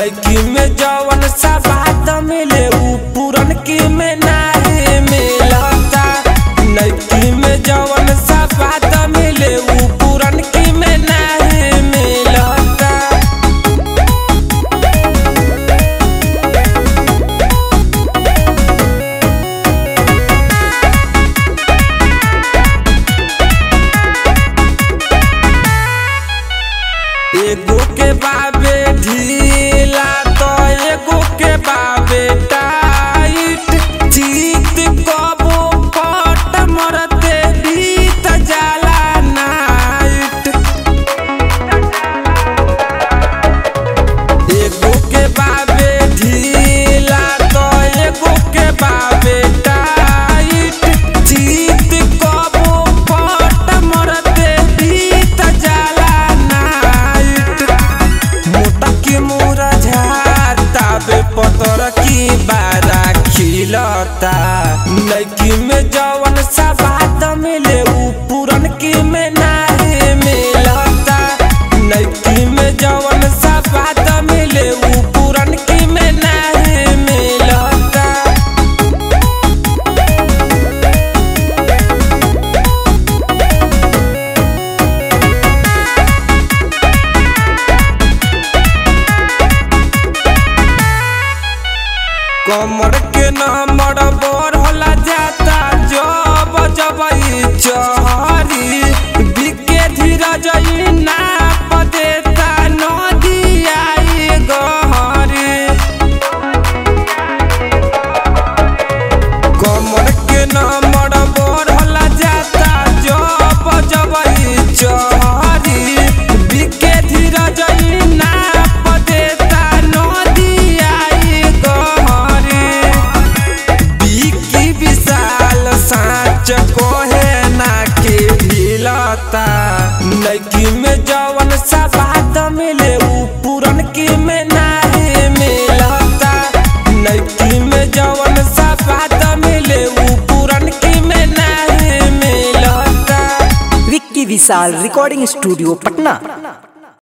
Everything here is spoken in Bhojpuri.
नैकी में जवन सा बात मिले उ पुरन की में नाही मिलता नैकी में जवन सा बात मिले उ पुरन की में नाही मिलता एगो के बाबे ढीला तो एगो के बाबे टाइट जीत कबो पट मरते बीत जाला नाइट एगो के बाबे ढीला तो एगो के बाबे टाइट जीत कबो पट मरते बीत जाला नाइट मोटा की मोरा झाता बे पतर की बारा खिलता नैकी में जवन सा बात मिले उ पुरन की में नाही मिलता नैकी में जवन सा बात मिले उ पुरन की में नाही मिलता कमर के नंबर बढ़ला जाता जब जब ई चहरी बिके धीरज ई नाप देता नदिया ई गहरी कमर के नंबर बढ़ला जाता जब जब ई चहरी बिके धीरज ई नाप देता नदिया ई गहरी बिकी विशाल साँच कोहे ना के ढिलता नैकी में जवन सा बात मिले उ पुरन की में नाही मिलता नैकी में जवन सा बात मिले उ पुरन की में नाही मिलता विक्की विशाल रिकॉर्डिंग स्टूडियो पटना